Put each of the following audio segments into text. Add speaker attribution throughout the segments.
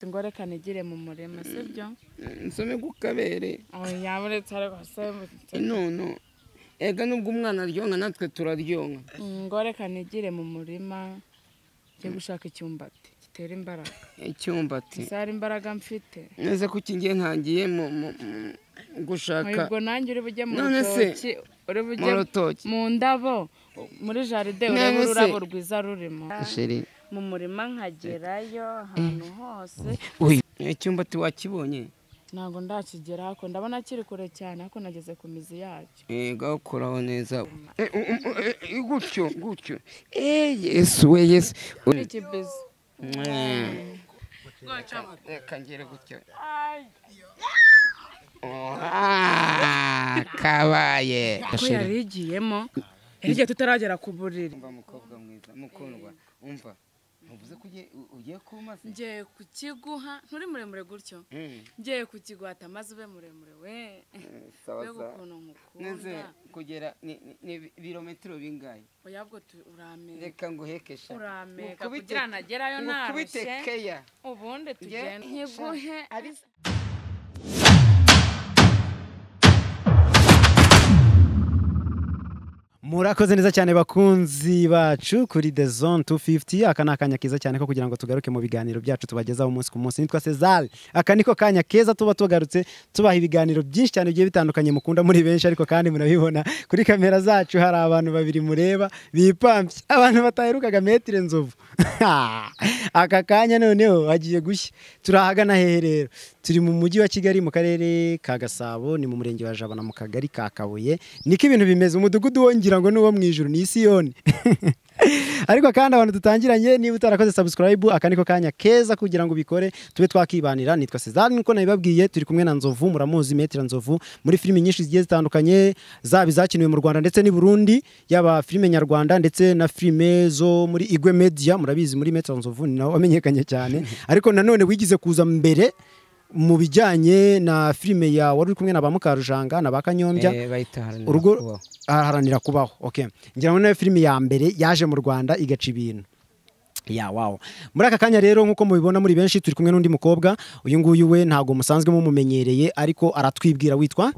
Speaker 1: ingorane igire mu murima sibyo
Speaker 2: nsome gukabere
Speaker 1: oya buretse ariko se
Speaker 2: none ega nubwo umwana aryoha natwe turaryoha
Speaker 1: ingorane igire mu murima njye gushaka icyumbati gitera imbaraga
Speaker 2: icyumbati
Speaker 1: ese hari imbaraga mfite
Speaker 2: neza ko iki gihe ntangiye mu- mu- mu- gushaka
Speaker 1: ubwo nanjye uri bujye mu
Speaker 2: None se,
Speaker 1: rutoki uri
Speaker 2: mu
Speaker 1: bujye
Speaker 2: rutoki
Speaker 1: mu ndabo muri jaride
Speaker 2: None
Speaker 1: urebe
Speaker 2: se-
Speaker 1: ururabo rwiza rurimo
Speaker 2: sheri
Speaker 1: mu murima nkagerayo ahantu hose
Speaker 2: icyumbati wakibonye
Speaker 1: ntabwo ndakigera hako ndabona kiri kure cyane ariko nageze ku mizi yacyo
Speaker 2: ega ukuraho neza Eh, u- u- eh, eh, gutyo gutyo Eh, yesu we yesu
Speaker 1: Kuri iki bizi
Speaker 2: Mm. reka ngere gutyo Ah, kabaye
Speaker 1: ko yari igiyemo hirya tutaragera ku buriri
Speaker 2: umva mukobwa mwiza mukundwa umva ntuvuze ko ugiye- u- ugiye kumasa
Speaker 1: ngiye kukiguha nturi muremure gutyo ngiye kukiguha atamaze ube muremure we
Speaker 2: sawa
Speaker 1: mbega
Speaker 2: sawa
Speaker 1: ukuntu
Speaker 2: neze
Speaker 1: nkukunda
Speaker 2: kugera ni ni- ni ibirometero bingahe
Speaker 1: oya bwo tu- urameka
Speaker 2: reka nguhekesha
Speaker 1: urameka kugira nagerayo
Speaker 2: ukubite
Speaker 1: narushye
Speaker 2: keya
Speaker 1: ubundi
Speaker 2: Nge-
Speaker 1: tugenda nkiguhe
Speaker 2: Abisa-
Speaker 3: murakoze neza cyane bakunzi bacu kuri the zone 250 aka ni akanya keza cyane ko kugira ngo tugaruke mu biganiro byacu tubagezaho umunsi ku munsi nitwa Cesar aka niko kanya keza tuba tugarutse tubaha ibiganiro byinshi cyane bigiye bitandukanye mukunda muri benshi ariko kandi murabibona kuri kamera zacu hari abantu babiri mureba bipampye abantu bataherukaga metire nzovu aka kanya noneho hagiye gushya turi ahagana hehe rero turi mu mujyi wa Kigali mu karere ka Gasabo ni mu murenge wa Jabana mu kagari ka Kabuye niko ibintu bimeze umudugudu wongira ngo nuwo mu ijuru ni Isiyoni ariko kandi abantu dutangiranye niba utarakoze subscribe aka niko kanya keza kugira ngo ubikore tube twakibanira nitwa Cesar niko nabibabwiye turi kumwe na Nzovu muramuzi Metre Nzovu muri filimi nyinshi zigiye zitandukanye zaba izakiniwe mu Rwanda ndetse n'i Burundi yaba filime nyarwanda ndetse na filime zo muri Igwe Media murabizi muri Metre Nzovu ni nawe wamenyekanye cyane ariko nanone wigize kuza mbere mu bijyanye na filime ya wari uri kumwe na ba Mukarujanga na ba Kanyombya
Speaker 2: Eh, bahita haranira
Speaker 3: urugo
Speaker 2: kubaho.
Speaker 3: aharanira kubaho okay ngira ngo nayo filime ya mbere yaje mu rwanda igaca ibintu ya wawo muri aka kanya rero nk'uko mubibona muri benshi turi kumwe n'undi mukobwa uyu nguyu we ntabwo musanzwe mumumenyereye ariko aratwibwira witwa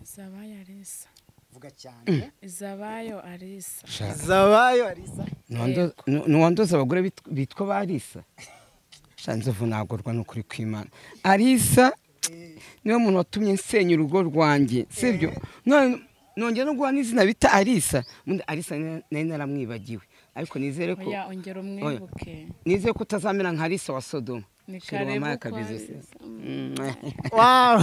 Speaker 1: izabayo arisa
Speaker 3: vuga cyane
Speaker 1: izabayo arisa
Speaker 3: zabayo arisa
Speaker 2: Ntiwandoza- nu- ntiwandoza abagore bit- bitwa ba arisa shanzovu nagorwa ni ukuri kw'imana arisa niwe muntu watumye nsenya urugo rwanjye sibyo none nongera no guha n'izina bita arisa Ubundi arisa nari- nari naramwibagiwe ariko nizere ko
Speaker 1: oya ongera umwibuke
Speaker 2: nizere ko utazamera nka arisa wa sodoma
Speaker 1: ni
Speaker 2: Shira
Speaker 1: kare bukwa
Speaker 2: wampaye akabizo se.
Speaker 1: Arisa.
Speaker 2: Mm.
Speaker 3: wawu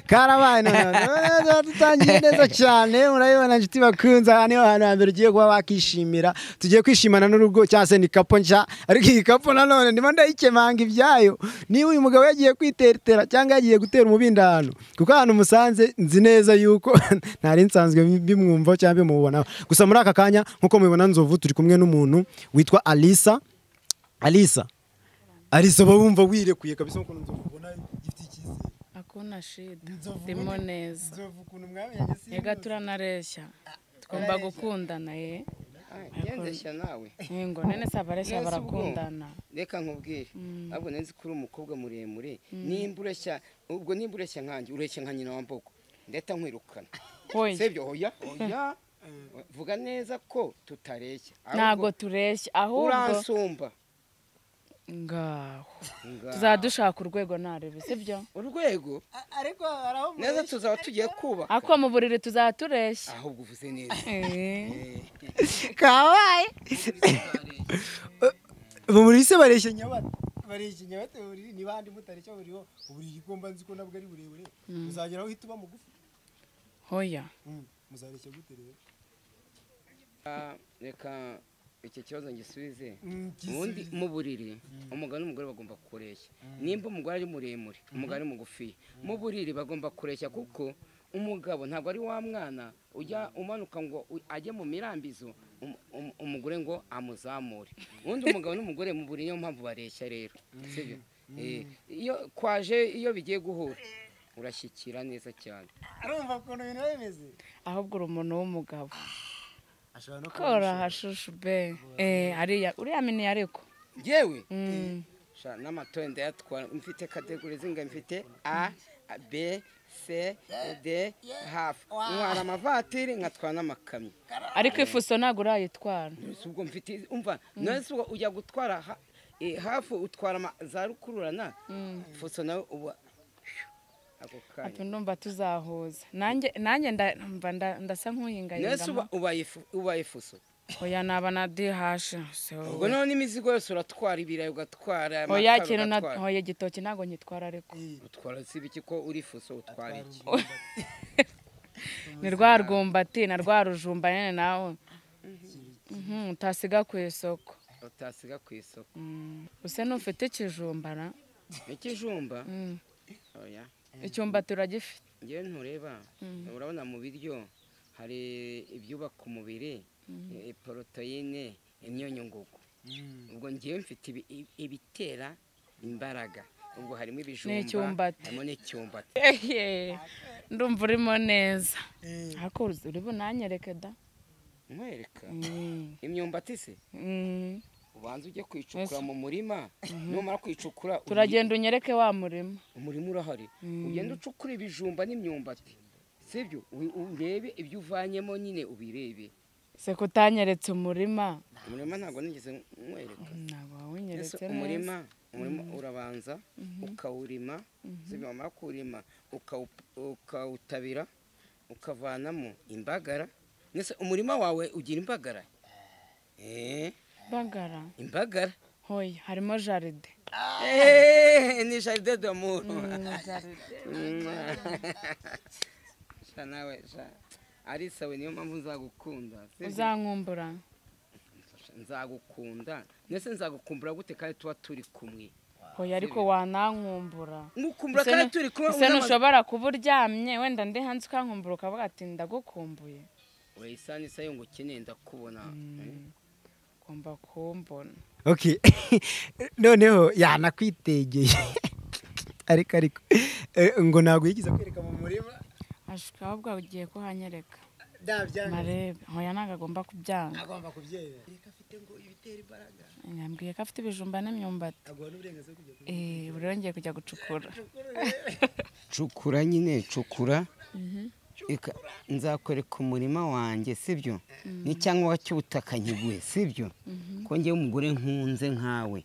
Speaker 3: karabaye noneho Noneho tuba dutangiye neza cyane murabibona nshuti bakunze aha niho hantu hambere ugiye kuba wakishimira tugiye kwishimana n'urugo cyangwa se ni kapo nshya ariko iyi kapo nanone ndimo ndayikemanga ibyayo niba uyu mugabo yagiye kwiteretera cyangwa yagiye gutera umubindi ahantu kuko ahantu musanze nzi neza yuko ntari nsanzwe bimwumva cyangwa bimubonaho gusa muri aka kanya nk'uko mubibona nzovu turi kumwe n'umuntu witwa alisa alisa alisa uba wumva wirekuye kabisa nk'ukuntu nzovu ubona gifite icyizere
Speaker 1: akuna shida
Speaker 3: Nzovu
Speaker 1: ndimo
Speaker 3: ubundi-
Speaker 1: neza
Speaker 3: nzovu ukuntu mwamenye si
Speaker 1: ega turanareshya tugomba gukundana ye
Speaker 2: yendeshya nawe
Speaker 1: ngo nene se abareshya
Speaker 2: Neza ubwo.
Speaker 1: barakundana
Speaker 2: reka nkubwire ntabwo nari nzi ko uri umukobwa muremure nimba ureshya ubwo nimba ureshya nkanjye ureshya nka nyina wa mbogo ndeta nkwirukana
Speaker 1: hoya
Speaker 2: sibyo oya oya vuga neza ko tutareshya ahubwo
Speaker 1: ntabwo tureshya ahubwo
Speaker 2: uransumba
Speaker 1: ngaho
Speaker 2: Nga-
Speaker 1: tuzaba dushaka urwego narebe sibyo
Speaker 2: urwego
Speaker 3: ariko hari aho
Speaker 2: neza tuzaba tugiye kubaka
Speaker 1: ako mu buriri tuzaba tureshya
Speaker 2: ahubwo uvuze neza
Speaker 1: Eh,
Speaker 3: kabaye buri se bareshya nyabata bareshya nyabata buri ni bandi mutareshya buriho buri igomba nzi ko nabwo ari burebure muzagera aho uhita uba mugufi
Speaker 1: hoya
Speaker 3: muzareshya gute rero
Speaker 2: Ah, reka icyo kibazo ngisubize ubundi mu buriri umugabo n'umugore bagomba kureshya nimba umugore ari muremure umugabo ari mugufi mu buriri bagomba kureshya kuko umugabo ntabwo ari wa mwana ujya umanuka ngo u- ajye mu mirambizo um- um- umugore ngo amuzamure ubundi umugabo n'umugore mu buriri niyo mpamvu bareshya rero sibyo Eh, iyo kwaje iyo bigiye guhura urashyikira neza cyane
Speaker 3: arumva ukuntu ibintu biba bimeze
Speaker 1: ahubwo uri umuntu w'umugabo
Speaker 3: ashobora no kuba
Speaker 1: korahashushu be Eh, ariya uriya mini ariko
Speaker 2: yewe
Speaker 1: Mm.
Speaker 2: sha n'amatoye ndayatwara mfite kategori zingana mfite a a, b c d hafu ntwara amavatiri nkatwara n'amakamyo
Speaker 1: ariko ifuso ntabwo urayitwara
Speaker 2: Si ubwo mfite umva nonese ubwo ujya gutwara ha- eh, hafu utwara ama- za rukururana fuso nawe uba ako kanya
Speaker 1: ati ndumva tuzahuza nanjye nanjye nda- mva nda- ndasa nk'uhingaye
Speaker 2: nonese
Speaker 1: ndamo.
Speaker 2: uba- ubaye fu- ubaye fuso
Speaker 1: oya naba na dihasha se
Speaker 2: ubwo
Speaker 1: wowe.
Speaker 2: noneho n'imizigo yose uratwara ibirayi ugatwara
Speaker 1: oya
Speaker 2: amakara
Speaker 1: kintu na
Speaker 2: ugatwara.
Speaker 1: oya igitoki ntabwo nyitwara ariko
Speaker 2: utwara si ibiki ko uri fuso utwara iki
Speaker 1: ni rwa rwumbati na rwa rujumba nyine nawe Mhm, utasiga ku isoko
Speaker 2: utasiga ku isoko
Speaker 1: Mm. usa n'ufite ikijumba na
Speaker 2: ikijumba
Speaker 1: Mm.
Speaker 2: oya
Speaker 1: icyumbati uragifite
Speaker 2: ngewe ntureba urabona mu biryo hari ibyubaka umubiri eh, poroteyine imyunyu ngugu ubwo ngewe mfite ibi- ibi- ibitera imbaraga ubwo harimo ibijumba
Speaker 1: N'icyumbati.
Speaker 2: harimo n'icyumbati
Speaker 1: Ehe, ndumva urimo neza ariko uri bunanyereke da
Speaker 2: nkwereka
Speaker 1: Mm.
Speaker 2: imyumbati se
Speaker 1: Mm.
Speaker 2: ubanza ujye kwicukura mu murima numara kwicukura
Speaker 1: turagenda unyereke wa murima
Speaker 2: umurima urahari ugenda ucukura ibijumba n'imyumbati sibyo U- urebe ibyo uvanyemo nyine ubirebe
Speaker 1: se kutanyeretse umurima
Speaker 2: umurima ntabwo nigeze nkwereka
Speaker 1: ntabwo
Speaker 2: Ese
Speaker 1: wawunyeretse neza
Speaker 2: umurima umurima urabanza ukawurima sibyo wamara kuwurima ukawu- ukawutabira ukavanamo imbagara mbese umurima wawe ugira imbagara Eh,
Speaker 1: bagara
Speaker 2: imbagara
Speaker 1: hoya harimo jaride
Speaker 2: Eh, ni jaride damour sha nawe sha ari sawe niyo mpamvu nzagukunda sibyo?
Speaker 1: uzankumbura
Speaker 2: nzagukunda ndetse nzagukumbura gute kandi tuba turi kumwe
Speaker 1: hoya ariko wanankumbura
Speaker 2: ngukumbura
Speaker 1: Ese
Speaker 2: kandi
Speaker 1: nu-
Speaker 2: turi kumwe
Speaker 1: ese
Speaker 2: unamaze-
Speaker 1: ntushobora kuba uryamye wenda ndi hanze ukankumbura ukavuga ati ndagukumbuye
Speaker 2: urayisana isa yo ngo ukeneye ndakubona
Speaker 1: ugomba kumbona
Speaker 3: ok noneho yanakwitegeye ariko ariko eh, ngo ntabwo yigeze kwereka mu murima
Speaker 1: ashaka ahubwo ugiye kuhanyereka
Speaker 3: ndabyanga
Speaker 1: marebe hoya ntabwo agomba kubyanga
Speaker 3: agomba kubyemera
Speaker 1: yambwiye ko afite ibijumba n'imyumbati
Speaker 3: agomba n'uburenganzira bwo kujya ku-
Speaker 1: Eh, ubu rero ngiye kujya gucukura
Speaker 2: cukura nyine cukura Eka, nzakwereka umurima wanjye sibyo n'icyangwa cy'ubutaka nkigwe sibyo ko ngewe umugore nkunze nkawe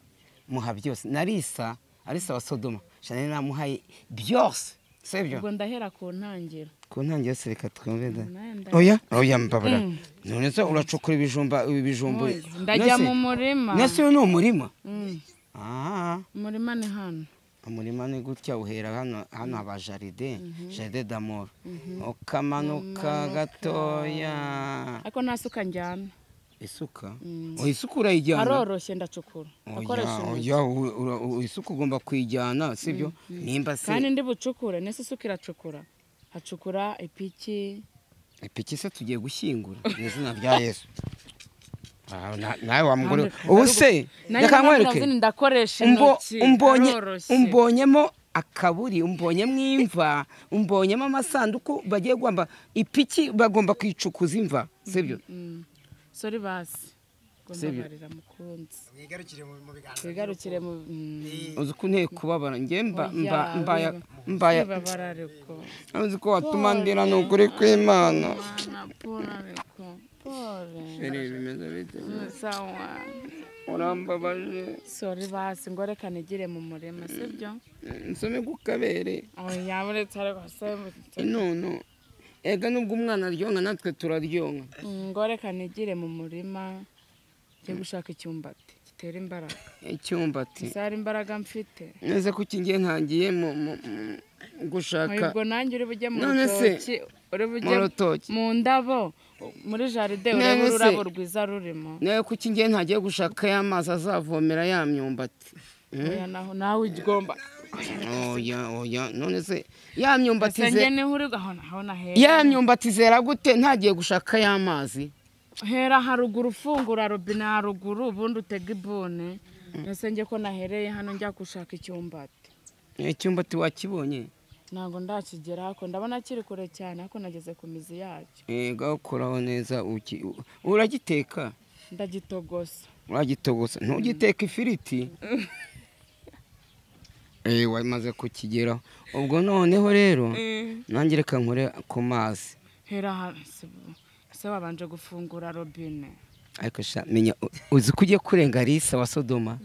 Speaker 2: muha byose na risa arisa wa sodoma shana namuhaye byose sibyo
Speaker 1: ubwo ndahera ku ntangiro
Speaker 2: ku ntangiriro se reka twumve da
Speaker 1: Nenda.
Speaker 2: oya oya mbabara none se uracukura ibijumba ibijumba
Speaker 1: Oya, ndajya mu
Speaker 2: Nese-
Speaker 1: murima
Speaker 2: nese uyu ni umurima
Speaker 1: Mm,
Speaker 2: ah
Speaker 1: umurima ni hano
Speaker 2: umurima ni gutya uhera hano hano haba jaride jaride damoro ukamanuka gatoya
Speaker 1: ariko nta suka njyana
Speaker 2: isuka
Speaker 1: Mm.
Speaker 2: Oh, isuka urayijyana
Speaker 1: aroroshye ndacukura akoresha
Speaker 2: Oya,
Speaker 1: intoki
Speaker 2: oya, u- ura- u- isuka ugomba kuyijyana sibyo nimba
Speaker 1: kandi
Speaker 2: se
Speaker 1: ndi bucukure nese isuka iracukura hacukura ipiki
Speaker 2: ipiki se tugiye gushyingura mu izina rya yesu Ah, na- nawe wa mugore we.
Speaker 1: Nandika-
Speaker 2: ubu se
Speaker 1: Nanjye
Speaker 2: reka
Speaker 1: nambwira
Speaker 2: nkwereke
Speaker 1: zini ndakoresha
Speaker 2: Umbo-
Speaker 1: intoki
Speaker 2: umbonye
Speaker 1: aroroshye.
Speaker 2: umbonyemo akaburi umbonyemo imva umbonyemo amasanduku bagiye guhamba ipiki bagomba kwicukuza imva sibyo
Speaker 1: Mm. sori basi
Speaker 2: Sibyo.
Speaker 1: gombabarira mukunzi
Speaker 3: mwigarukire mu mu biganiro
Speaker 1: wigarukire mu mm,
Speaker 2: uzi ko nteye kubabara njye mba mba
Speaker 1: oya,
Speaker 2: mbaya
Speaker 1: wiba-
Speaker 2: mbaya
Speaker 1: wibabara ariko
Speaker 2: uzi ko watuma ndira ni ukuri kw'imana
Speaker 1: Mwana, pole ariko pole
Speaker 2: Biri bimeze bite?
Speaker 1: sawa
Speaker 2: urambabaje
Speaker 1: sori basi ngo reka nigire mu murima sibyo
Speaker 2: nsome gukabere
Speaker 1: oya uretse ariko se
Speaker 2: intono ega nubwo umwana aryonka natwe turaryonka
Speaker 1: ngo reka nigire mu murima njye gushaka icyumbati gitera imbaraga
Speaker 2: icyumbati
Speaker 1: zari imbaraga mfite
Speaker 2: neze ko ikingiye ntangiye mu- mu- mu- gushaka
Speaker 1: ubwo nanjye uri bujye mu
Speaker 2: None se,
Speaker 1: rutoki uri bujye
Speaker 2: mu rutoki.
Speaker 1: mu ndabo muri jaride
Speaker 2: None
Speaker 1: urebe
Speaker 2: se,
Speaker 1: ururabo rwiza rurimo
Speaker 2: nawe kuki ngiye ntagiye gushaka ya mazi azavomera ya myumbati
Speaker 1: oya naho nawe ugomba
Speaker 2: oya oya none se ya myumbati
Speaker 1: senjye
Speaker 2: ze-
Speaker 1: niho uri aho naho nahera
Speaker 2: ya myumbati zera gute ntagiye gushaka ya mazi
Speaker 1: hera haruguru ufungura robine haruguru ubundi utega ibone ese njye ko nahereye hano njya gushaka icyumbati
Speaker 2: icyumbati wakibonye
Speaker 1: ntabwo ndakigera hako ndabona kiri kure cyane ariko nageze ku mizi yacyo
Speaker 2: ega ukoraho neza uki- u- uragiteka
Speaker 1: ndagitogosa
Speaker 2: uragitogosa ntugiteka ifiriti Eh, wamaze kukigeraho ubwo noneho rero nanjye reka nkore ku mazi
Speaker 1: hera hasi se wabanje gufungura robine
Speaker 2: ariko sha menya u- uzi ko ugiye kurenga Alisa wa Sodoma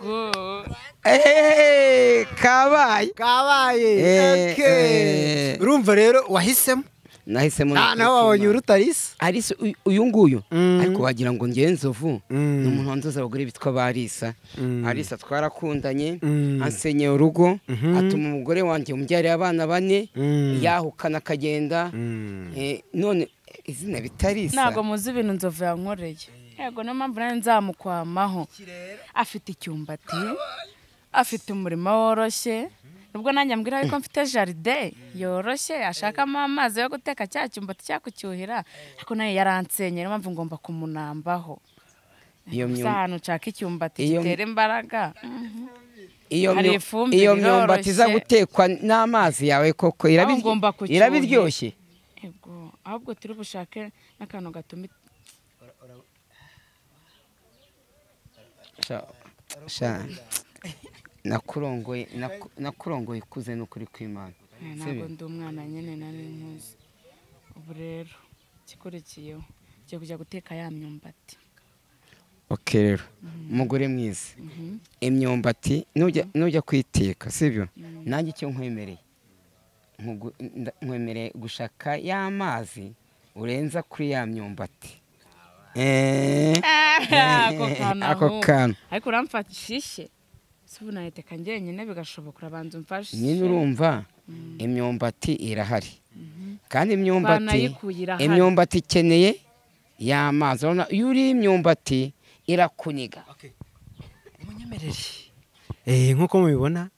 Speaker 1: ubwo
Speaker 2: Eh, kabaye
Speaker 3: kabaye
Speaker 2: Eh,
Speaker 3: Okay.
Speaker 2: eh.
Speaker 3: urumva rero wahisemo
Speaker 2: nahisemo
Speaker 3: nta nawe wabonye uruta Alisa
Speaker 2: Alisa uyu- uyu nguyu
Speaker 3: Mm.
Speaker 2: ariko wagira ngo ngewe nzovu
Speaker 3: Mm.
Speaker 2: ni umuntu wanzoza abagore bitwa ba Alisa
Speaker 3: Mm.
Speaker 2: Alisa twarakundanye
Speaker 3: Mm.
Speaker 2: ansenyeye urugo
Speaker 3: Mhm.
Speaker 2: atuma umugore wanjye umubyarira abana bane
Speaker 3: Mm.
Speaker 2: yahukana akagenda
Speaker 3: Mm.
Speaker 2: Eh, none izina bitarisa
Speaker 1: ntabwo muzi ibintu nzovu yankoreye yego niyo mpamvu nanjye nzamukwamaho afite icyumbati afite umurima woroshye nubwo nanjye ambwira yuko mfite jaride yoroshye ashakamo amazi yo guteka cya cyumbati cyakucyuhira ariko nayo yaransenye niyo mpamvu ngomba kumunambaho
Speaker 2: iyo
Speaker 1: gusa
Speaker 2: myumba
Speaker 1: ahantu ushaka icyumbati
Speaker 2: iyo myu-
Speaker 1: gitera imbaraga mhm.
Speaker 2: iyo
Speaker 1: Hari
Speaker 2: myu-
Speaker 1: ifumbire
Speaker 2: iyo myumbati
Speaker 1: iroroshye.
Speaker 2: iza gutekwa n'amazi yawe koko
Speaker 1: Aho
Speaker 2: irabiryo-
Speaker 1: ngomba kucyuhira.
Speaker 2: irabiryoshye
Speaker 1: Ego, ahubwo turi bushake n'akantu gatuma it-
Speaker 2: Sha- sha- nakurongoye naku- nakurongoye ikuze n'ukuri kw'imana
Speaker 1: Eh,
Speaker 2: Si
Speaker 1: ntabwo
Speaker 2: byo?
Speaker 1: ndi umwana nyine nari nkuzi ubu rero ikikurikiyeho ngiye kujya guteka ya myumbati
Speaker 2: ok rero umugore mwiza imyumbati nujya- nujya kuyiteka sibyo nanjye icyo nkwemereye nkugu- nda- nkwemereye gushaka ya mazi urenza kuri ya myumbati Eh,
Speaker 1: ako kantu
Speaker 2: ako
Speaker 1: ahubwo.
Speaker 2: kantu
Speaker 1: ariko uramfata ishishe si ubu nayiteka njyenyine bigashoboka urabanza umfashe
Speaker 2: nyine urumva imyumbati irahari kandi imyumbati
Speaker 1: Banayikuye irahari.
Speaker 2: imyumbati ikeneye y'amazi urabona iyo uriye imyumbati irakuniga
Speaker 3: munyemerere eh nkuko mubibona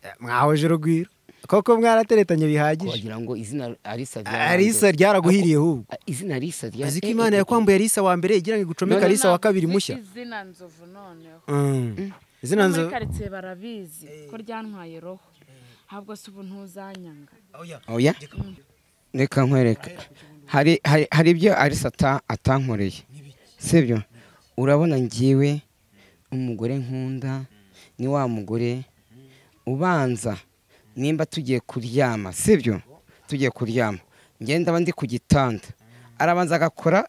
Speaker 3: eh, mwahoje urugwiro koko mwarateretanye bihagije
Speaker 2: wagira ngo izina Alisa ryarangwa.
Speaker 3: Alisa ryaraguhiriye hubwo
Speaker 2: Ah, izina Alisa rya
Speaker 3: uzi ko imana yakwambuye Alisa wa mbere igira ngo igucomeke
Speaker 2: None
Speaker 3: Alisa wa kabiri mushya
Speaker 1: izina nzovu noneho
Speaker 3: Mm. izina
Speaker 1: muri
Speaker 3: nzo
Speaker 1: karitsiye barabizi ko ryantwaye roho ahubwo si ubu ntuzanyanga
Speaker 2: oya reka nkwereke hari hari hari ibyo Alisa ata- atankoreye sibyo urabona ngiwe umugore nkunda ni wa mugore ubanza nimba tugiye kuryama sibyo tugiye kuryama ngenda ndaba ndi ku gitanda arabanza agakora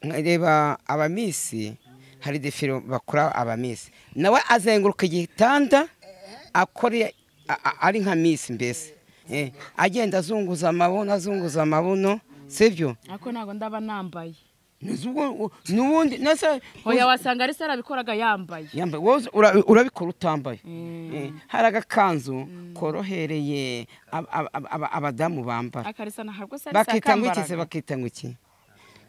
Speaker 2: nkareba abamisi hari defiro bakora abamisi nawe azenguruka igitanda akora a- a- ari nka misi mbese Eh, agenda azunguza amabuno azunguza amabuno sibyo
Speaker 1: ariko ntabwo ndaba nambaye
Speaker 2: N'ubwo- n'ubundi nasa
Speaker 1: oya wasanga ari se arabikoraga yambaye
Speaker 2: yambaye wowe ura- urabikora utambaye
Speaker 1: Mm.
Speaker 2: Eh, hari agakanzu korohereye ab- ab- ab- ab- abadamu bambara
Speaker 1: akarisa ntabwo se arisa
Speaker 2: bakita ngo iki se
Speaker 1: akambaraga
Speaker 2: bakita ngo iki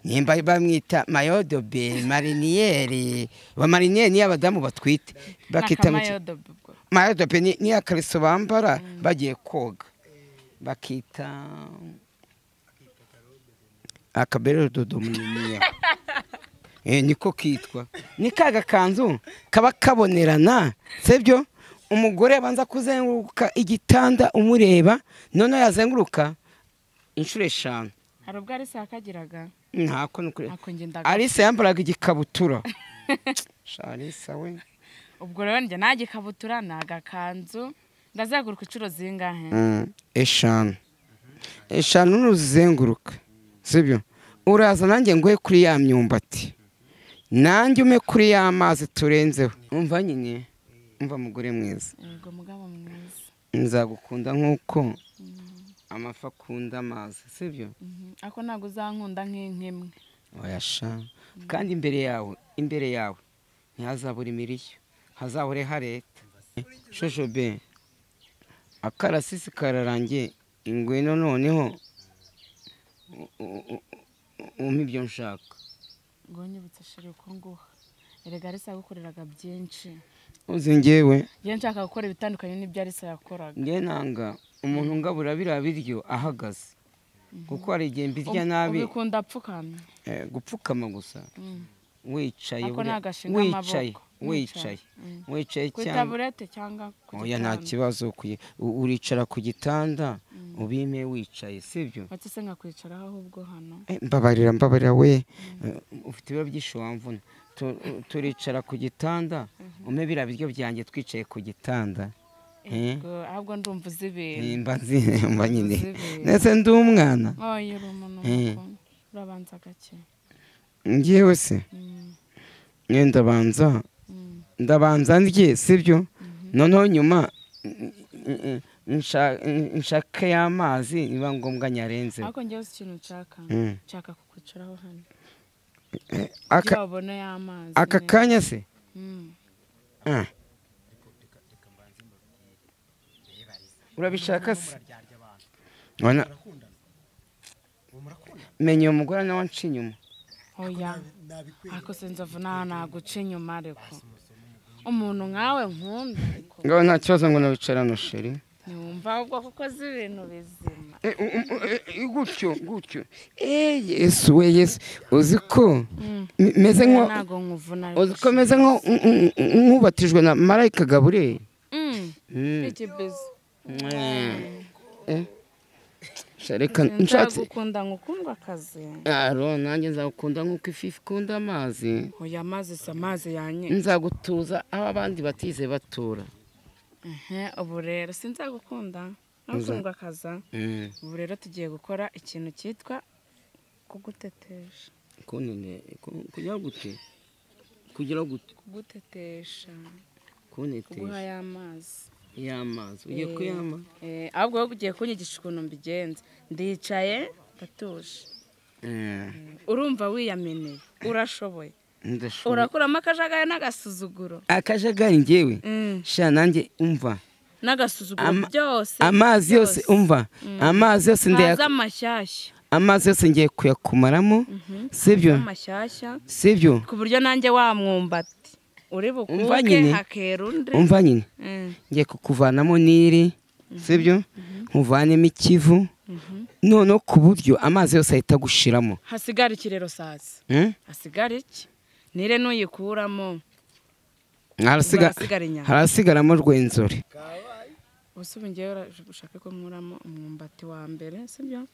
Speaker 2: nimba bamwita mayodobe mariniyeri ba mariniyeri niyo abadamu batwite bakita ngo iki
Speaker 1: Nakamayodobe ubwo.
Speaker 2: mayodobe ni- niyo akariso bambara bagiye koga bakita akaberedodo muniniya Eh, niko kitwa ni ka gakanzu kaba kabonerana sibyo umugore abanza kuzenguruka igitanda umureba noneho yazenguruka inshuro eshanu
Speaker 1: hari ubwo arisa yakagiraga
Speaker 2: ntako ni ukuri
Speaker 1: ntako njye ndaga
Speaker 2: alisa yambaraga igikabutura Sha alisa we
Speaker 1: ubwo rero njye nta gikabutura ni agakanzu ndazenguruka inshuro zingahe
Speaker 2: Mm, eshanu eshanu nuzizenguruka sibyo uraza nanjye nguhe kuri ya myumbati nanjye ume kuri ya mazi turenzeho umva nyine umva mugore mwiza
Speaker 1: yego mugabo mwiza
Speaker 2: nzagukunda nk'uko amafi akunda amazi sibyo
Speaker 1: Mhm. ariko ntabwo uzankunda nk'inkimwe
Speaker 2: wayasha kandi imbere yawe imbere yawe ntihazabura imirishyo hazahore hareta shoshobe akarasisi kararangiye ingwino noneho u- u- u- u- umpe ibyo nshaka
Speaker 1: ngo nyibutse shiri uko nguha erega arisa yagukoreraga byinshi
Speaker 2: uzi ngewe
Speaker 1: iyo nshaka gukora ibitandukanye n'ibyo arisa yakoraga
Speaker 2: ngewe nanga umuntu ngabura biriya biryo ahagaze kuko hari igihe mbirya nabi
Speaker 1: ubikunda apfukamye
Speaker 2: eh, gupfukama gusa wicaye
Speaker 1: Ako ni
Speaker 2: buriya-
Speaker 1: agashinga
Speaker 2: wicaye
Speaker 1: amaboko.
Speaker 2: wicaye
Speaker 1: Mm.
Speaker 2: wicaye
Speaker 1: ku
Speaker 2: cyangwa
Speaker 1: itaburete cyangwa ku
Speaker 2: oya nta
Speaker 1: gitanda
Speaker 2: kibazo kuyi- u- uricara ku gitanda ubime wicaye sibyo
Speaker 1: wate se nkakwicaraho ahubwo hano
Speaker 2: Eh, mbabarira mbabarira we Eh, ufite ibiro byinshi wamvuna Tu- u- turicara ku gitanda ume biriya biryo byanjye twicaye ku gitanda
Speaker 1: Yego, ahubwo ndumva uzi ibintu
Speaker 2: nimba nzi mba nyine
Speaker 1: Uzi ibintu.
Speaker 2: ndetse ndi umwana
Speaker 1: oya uri umuntu
Speaker 2: Eh.
Speaker 1: mukuru urabanza gake
Speaker 2: ngewe se
Speaker 1: Mm,
Speaker 2: nge ndabanza
Speaker 1: mm,
Speaker 2: ndabanza ndye sibyo noneho nyuma n- n- n- nsha- n- nshake y'amazi niba ngombwa nyarenze
Speaker 1: ariko njyewe uzi ikintu nshaka
Speaker 2: Mm.
Speaker 1: nshaka kukwicaraho hano
Speaker 2: Aka-
Speaker 1: kugira wabone y'amazi
Speaker 2: aka
Speaker 1: neza.
Speaker 2: kanya se
Speaker 1: Mm.
Speaker 2: Ah. urabishaka se Wana- menya uwo mugore nawe anca inyuma
Speaker 1: oya ariko sinzi avuna naguca inyuma ariko umuntu nkawe nkunda ariko
Speaker 2: ngaho nta kibazo ngo nawicarane usheri
Speaker 1: ntiwumva ahubwo kuko uzi ibintu bizima
Speaker 2: Eh, u- u- u- eh, gutyo gutyo Eh, yesu we yesu uzi ko
Speaker 1: Mm.
Speaker 2: m- meze
Speaker 1: Oya,
Speaker 2: nko
Speaker 1: ntago nkuvuna ariko
Speaker 2: uzi ko meze nko n- n- n- nkubatijwe na marayika gaburiyeli
Speaker 1: Mm.
Speaker 2: Mm.
Speaker 1: ikibizo
Speaker 2: Eh. Sha reka nshatse
Speaker 1: nzagukunda ngukundwa akazi
Speaker 2: aro nanjye nzagukunda nk'uko ifi ikunda amazi
Speaker 1: oya amazi si amazi yanye
Speaker 2: nzagutuza aho abandi batize batura
Speaker 1: Ehe, ubu rero sinzagukunda nkakundwa akaza
Speaker 2: Mm.
Speaker 1: ubu rero tugiye gukora ikintu cyitwa kugutetesha
Speaker 2: kunene ku- kugira gute kugira gute
Speaker 1: kugutetesha kuguha
Speaker 2: kunetesha
Speaker 1: y'amazi
Speaker 2: y'amazi ugiye kuyama
Speaker 1: Eh, ahubwo wowe ugiye kunyigisha ukuntu mbigenza ndicaye ndatuje
Speaker 2: Eh,
Speaker 1: urumva wiyameneye urashoboye
Speaker 2: ndashobora
Speaker 1: urakuramo akajagari n'agasuzuguro
Speaker 2: akajagari njyewe
Speaker 1: Mm.
Speaker 2: sha nanjye umva
Speaker 1: n'agasuzuguro
Speaker 2: Ama-
Speaker 1: byose
Speaker 2: amazi yose umva amazi yose
Speaker 1: haza
Speaker 2: ndaya
Speaker 1: amashyashya
Speaker 2: amazi yose ngiye kuyakumaramo sibyo
Speaker 1: amashyashya
Speaker 2: sibyo
Speaker 1: ku buryo nanjye wa mwumbati uri
Speaker 2: Umva
Speaker 1: bukuke
Speaker 2: nyine.
Speaker 1: hakera undi
Speaker 2: umva nyine
Speaker 1: Mm,
Speaker 2: ngiye kukuvanamo niri sibyo nkuvanemo ikivu noneho ku buryo amazi yose ahita agushiramo
Speaker 1: hasigara iki rero sazi
Speaker 2: Mm?
Speaker 1: hasigara iki nire nuyikuramo
Speaker 2: Harasiga-
Speaker 1: Hasigara inyama.
Speaker 2: harasigaramo rwenzori
Speaker 1: ubusubu ngewe ura- ushaka ko nkuramo umwumbati wa mbere sibyo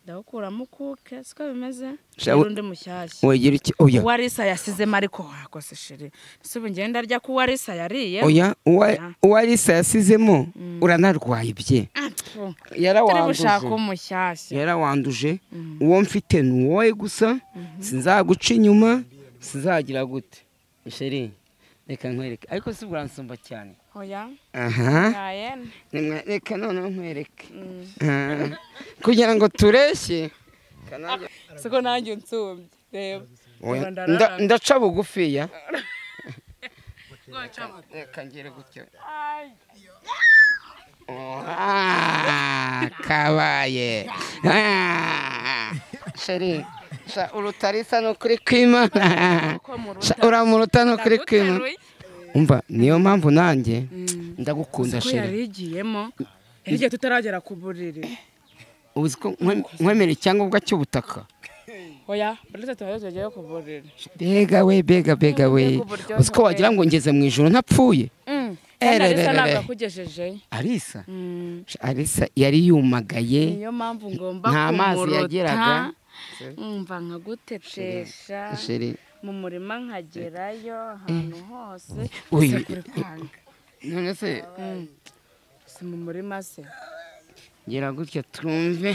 Speaker 1: ndawukuramo ukuke siko bimeze
Speaker 2: Sha-
Speaker 1: undi mushyashya
Speaker 2: wegera iki oya
Speaker 1: uwa risa yasizemo ariko wakose shiri ubusubu ngewe ndarya ko uwa risa yariye
Speaker 2: oya uwa-
Speaker 1: Oya.
Speaker 2: uwa Alisa yasizemo uranarwaye ibye
Speaker 1: turi
Speaker 2: yarawanduza
Speaker 1: bushaka umushyashya
Speaker 2: yarawanduje uwo mfite ni wowe gusa sinzaguca inyuma sinzagira gute sheri reka nkwereke ariko si uransumba cyane
Speaker 1: oya
Speaker 2: aha
Speaker 1: yaye
Speaker 2: nimwe- reka noneho nkwereke Ah. kugira ngo tureshye
Speaker 1: siko nanjye unsumbye reba
Speaker 2: Oya,
Speaker 1: Rwanda
Speaker 2: nda-
Speaker 1: rara.
Speaker 2: ndaca bugufiya
Speaker 1: Rwaca bugufi.
Speaker 2: reka ngere gutya
Speaker 1: Ay.
Speaker 2: Ah, kabaye Ah, sheri sha urutarisa ni ukuri kwimana
Speaker 1: Uko muruta.
Speaker 2: Sha, uramuruta ni ukuri kwimana
Speaker 1: Ndaguteruye.
Speaker 2: umva niyo mpamvu nanjye ndagukunda
Speaker 1: ko
Speaker 2: sheri
Speaker 1: yarigiyemo hirya tutaragera ku buriri
Speaker 2: uzi ko nkwe- nkwemera icyangombwa cy'ubutaka
Speaker 1: oya buri tatu tuba tugera ku buriri
Speaker 2: bega we bega bega we
Speaker 1: Ku buryohe
Speaker 2: uzi ko wagira ngo ngeze mu ijoro ntapfuye
Speaker 1: kandi arisa
Speaker 2: Erererere.
Speaker 1: ntabwo akugejejeyo
Speaker 2: arisa
Speaker 1: Mm.
Speaker 2: Sha, arisa yari yumagaye
Speaker 1: niyo mpamvu ngomba
Speaker 2: Nta mazi
Speaker 1: kumuruta
Speaker 2: yageraga.
Speaker 1: nkumva nkagutetesha
Speaker 2: sheri
Speaker 1: mu murima nkagerayo ahantu hose
Speaker 2: Uyu-
Speaker 1: gusa kuri kwanga
Speaker 2: none se
Speaker 1: si mu murima se
Speaker 2: gira gutya twumve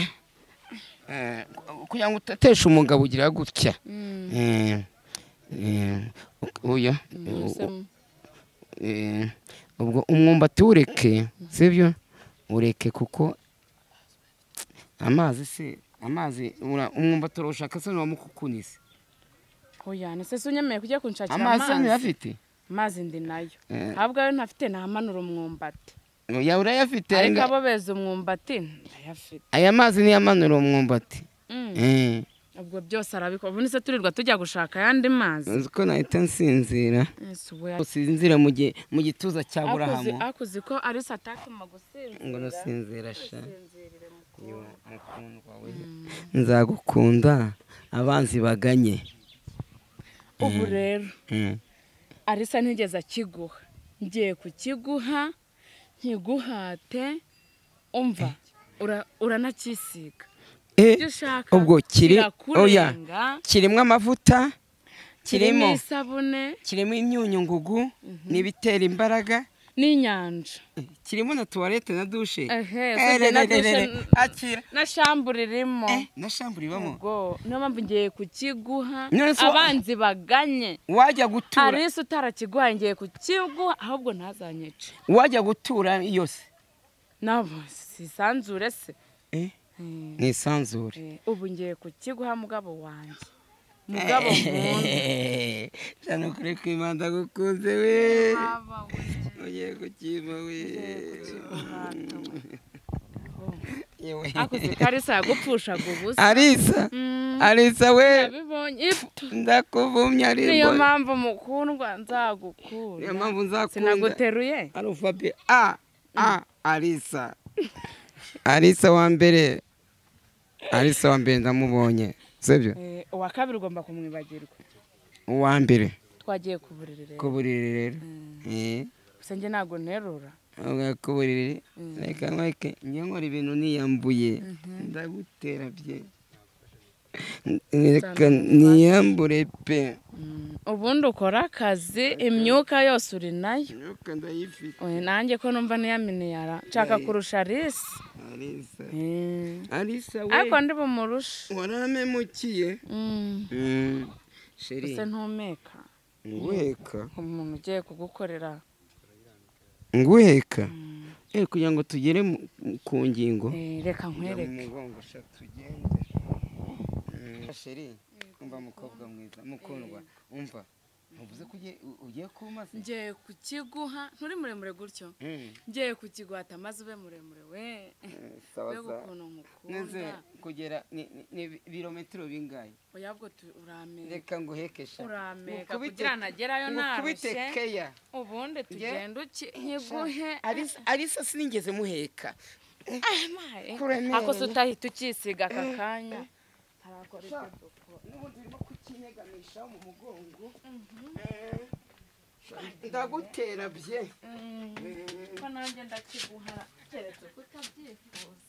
Speaker 2: Eh, ku- kugira ngo uteteshe umugabo ugira gutya Eh, eh, u- uyu
Speaker 1: Mbese mu-
Speaker 2: eh, ubwo umwumbati wureke sibyo ureke kuko amazi se amazi ura- umwumbati urawushaka se ntiwamukukunise
Speaker 1: oya ni se si unyemeye kujya kunshakira
Speaker 2: amazi se
Speaker 1: amazi
Speaker 2: ntuyafite
Speaker 1: amazi ndi nayo
Speaker 2: Eh.
Speaker 1: ahubwo ayo ntafite namanura umwumbati
Speaker 2: oya urayafite
Speaker 1: ariko
Speaker 2: ariko-
Speaker 1: abo beza umwumbati ndayafite
Speaker 2: aya mazi niyamanura umwumbati
Speaker 1: Mm.
Speaker 2: Eh,
Speaker 1: ubwo byose arabikora ubu nise turirwa tujya gushaka ayandi mazi
Speaker 2: uzi ko nahita nsinzira
Speaker 1: Ese we-
Speaker 2: usinzira mu gi- mu gituza cya
Speaker 1: akuzi
Speaker 2: burahamu
Speaker 1: akuzi ko arisa atatuma
Speaker 2: ngo
Speaker 1: gusinzira
Speaker 2: nasinzira sha
Speaker 1: Sinzirire mukuru.
Speaker 2: mukundwa we nzagukunda abanzi baganye
Speaker 1: ubu rero
Speaker 2: Mm.
Speaker 1: arisa ntigeze akiguha ngiye kukiguha nkiguhate umva ura- uranacyisiga
Speaker 2: Eh,
Speaker 1: ibyo ushaka
Speaker 2: ubwo kiri oya
Speaker 1: kirakurenga
Speaker 2: kirimo amavuta
Speaker 1: kirimo
Speaker 2: kirimo
Speaker 1: isabune
Speaker 2: kirimo imyunyu ngugu n'ibitera imbaraga
Speaker 1: n'inyanja
Speaker 2: kirimo na tuwarete na dushe
Speaker 1: Ehe,
Speaker 2: Eh,
Speaker 1: usibye
Speaker 2: re,
Speaker 1: na
Speaker 2: re, re, re, re.
Speaker 1: dushe,
Speaker 2: akira
Speaker 1: na shambure irimo
Speaker 2: Eh, na shambure ibamo
Speaker 1: ubwo niyo mpamvu ngiye kukiguha
Speaker 2: None se wa-
Speaker 1: abanzi baganye
Speaker 2: wajya gutura
Speaker 1: arisi utarakiguha ngiye kukiguha ahubwo ntazanyice
Speaker 2: wajya gutura yose
Speaker 1: nabo sisanzure se
Speaker 2: Eh,
Speaker 1: Mm.
Speaker 2: ni isanzure
Speaker 1: Eh, ubu ngiye kukiguha mugabo wanjye mugabo nkunda
Speaker 2: cyane kure kwimanda gukunze we
Speaker 1: Baba we,
Speaker 2: ugiye kukima we
Speaker 1: umwana we.
Speaker 2: yewe
Speaker 1: akuze karisa yagupfushaga ubusa
Speaker 2: arisa
Speaker 1: Mm,
Speaker 2: arisa we
Speaker 1: nabibonye Ipfu,
Speaker 2: ndakuvumye
Speaker 1: niyo
Speaker 2: arisa
Speaker 1: mpamvu mukundwa
Speaker 2: niyo
Speaker 1: nzagukunda
Speaker 2: mpamvu nzakunda
Speaker 1: sinaguteruye
Speaker 2: arufabe a a arisa arisa wa mbere arisa wa mbere ndamubonye sibyo
Speaker 1: Eh, uwa kabiri ugomba kumwibagirwa
Speaker 2: uwa mbere
Speaker 1: twagiye ku buriri rero
Speaker 2: ku buriri rero Eh,
Speaker 1: gusa njye ntabwo nterura
Speaker 2: uga ku buriri reka nkweke njye nkora ibintu niyambuye ndagutera bye reka niyambure pe
Speaker 1: Mm, ubundi ukora akazi imyuka yose uri nayo
Speaker 2: imyuka ndayifite
Speaker 1: Eh, nanjye ko numva niyaminiyara nshaka kurusha risi
Speaker 2: arisa
Speaker 1: Eh,
Speaker 2: arisa we
Speaker 1: ariko ndi bumurushe
Speaker 2: waramemukiye
Speaker 1: Mm,
Speaker 2: Mm, sheri
Speaker 1: gusa ntumeka
Speaker 2: nguheka
Speaker 1: umuntu ugiye kugukorera
Speaker 2: nguheka Eh, kugira ngo tugere mu- ku ngingo
Speaker 1: Eh, reka nkwereke
Speaker 2: Mm. sheri umva mukobwa mwiza mukundwa umva ntuvuze ko ugiye- u- ugiye kuma se
Speaker 1: ngiye kukiguha nturi muremure gutyo
Speaker 2: Mm,
Speaker 1: ngiye kukiguhata maze ube muremure we
Speaker 2: eh, sawa
Speaker 1: mbega
Speaker 2: sawa
Speaker 1: ukuntu
Speaker 2: neze
Speaker 1: nkukunda
Speaker 2: kugera ni ni- ni ibirometero bingahe
Speaker 1: oya bwo tu- uramera
Speaker 2: reka nguhekesha
Speaker 1: urameka kugira nagerayo
Speaker 2: nkubite
Speaker 1: narushye
Speaker 2: keya
Speaker 1: ubundi tugenda uki nkiguhe
Speaker 2: Arisa- arisa sinigeze muheka
Speaker 1: Ah, maye.
Speaker 2: Kuramera.
Speaker 1: ako se utahita ukisiga aka kanya harakora ibyo dukora.
Speaker 2: n'ubundi urimo kukinyegamisha mu mugongo ndagutera bye
Speaker 1: Mm, ko nanjye ndakiguha keretse ko utabyifuza